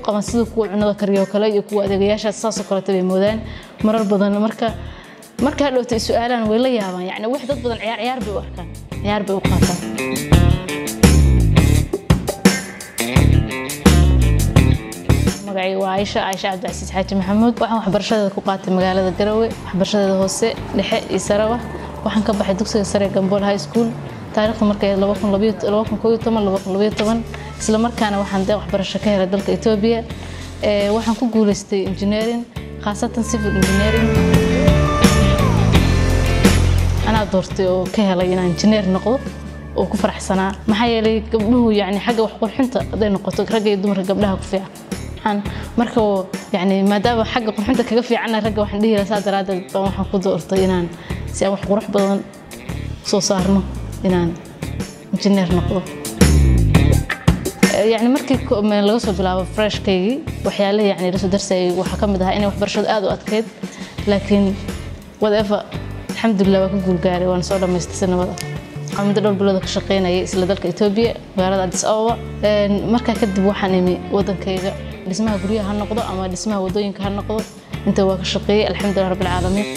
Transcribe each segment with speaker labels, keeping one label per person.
Speaker 1: qaban sida kuwa cunada kariyo kale iyo kuwa adeegayaashaas saasoo kaleeta bay moodaan marar badan marka marka hadhowta ay su-aalaan way la yaabaan yacni wax dad badan ciyaar ciyaar bay u arkaan ciyaar bay u qaataan magacayga waa Aisha Aisha Cabdicasiis Xaaji Maxamuud waxaan waxbarashadeeda ku qaatay magaalada Garowe waxbarashadeeda hoose dhexe iyo saraba waxaan ka baxay dugsiga sare Gambool High School taariikhda markay 2012 isla markaana waxaan dee waxbarasho ka helay dalka Ethiopia ee waxaan ku guuleystay engineering khaasatan civil engineering anaa doortay oo ka helay inaan engineer noqdo oo ku faraxsanaa maxaa yeelay gabdhuhu yani xagga wax qurxinta hadday noqoto ragga iyo dumarka gabdhaha ku fiican marka yani maadaama xagga qurxinta kaga fiicana ragga waxaan dhihi lahaa saa daraadeed baan waxaan ku doortay inaan si aan wax qurux badan soo saarno inaan injineer noqdo يعني markii laga soo bilaabo freshkaygii waxyaalaha yani la soo darsayay waxaa ka mid ahaa inay waxbarashadu aad u adkeyd laakiin whatever alxamdulilah waa ka guulgaaray waana soo dhamaystay sanabada waxaan muddo dhowr bilood ka shaqaynayay isla dalka Ethiopia magaalada Addis Ababa markaa kadib waxaan imi wadankayga dhismaha guryaha ha noqdo ama dhismaha wadooyinka ha noqdo inta waa ka shaqeeyay alxamdulilah rabbil caalamiin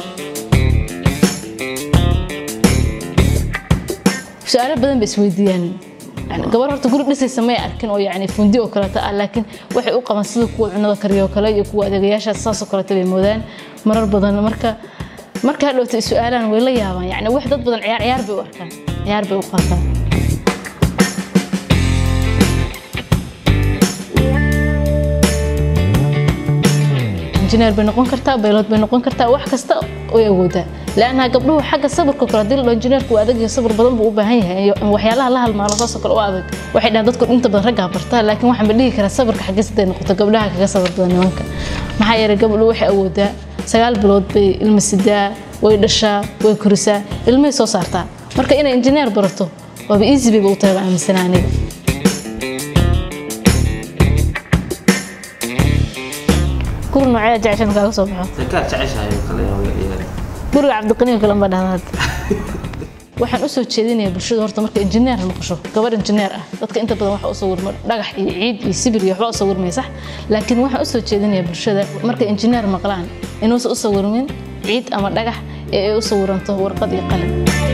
Speaker 1: su-aalo badan bay isweydiiyaan gabar horta guri dhisaysa may arkin oo yani fundi oo kaleeta ah laakiin waxay u qaban sida kuwa cunada kariyo kale iyo kuwa adeegayaashaas saasoo kaleeta bay moodaan marar badan marka marka hadhowta ay su-aalaan way la yaabaan yani wax dad badan ciyaar ciyaar bay u arkaan ciyaar bay u qaataan injineer bay noqon kartaa baylod bay noqon kartaa wax kasta way awoodaa laanna gabdhuhu xagga sabirka kale hadii la dhaho injineerku waa adag iyo sabir badan buu u baahan yahay waxyaalaha la halmaalo saasoo kale u adag waxay dhahaan dadku inta badan raggaa bartaa laakiin waxaan ba dhihi karaa sabirka xaggiis haday noqoto gabdhaha kaga sabir badan nimanka maxaa yeelay gabdhu waxay awoodaa sagaal bilood bay ilma sidaa way dhashaa way korisaa ilmahay soo saartaa marka inay injineer barato waaba easy bayba u tahay baan aaminsanaa aniga guri noocee jeceshan kaaga soo baxo guriga cabdiqaniyo kale ma dhahda hadda waxaan u soo jeedinayaa bulshada horta marka injineer noqosho gabar injineer ah dadka inta badan waxa u sawirma dhagax iyo ciid iyo sibir iyo waxba u sawirmay sax laakiin waxaan u soo jeedinayaa bulshada marka injineer maqlaan inuusan u sawirmin ciid ama dhagax ee ay u sawiranto warqad iyo qalin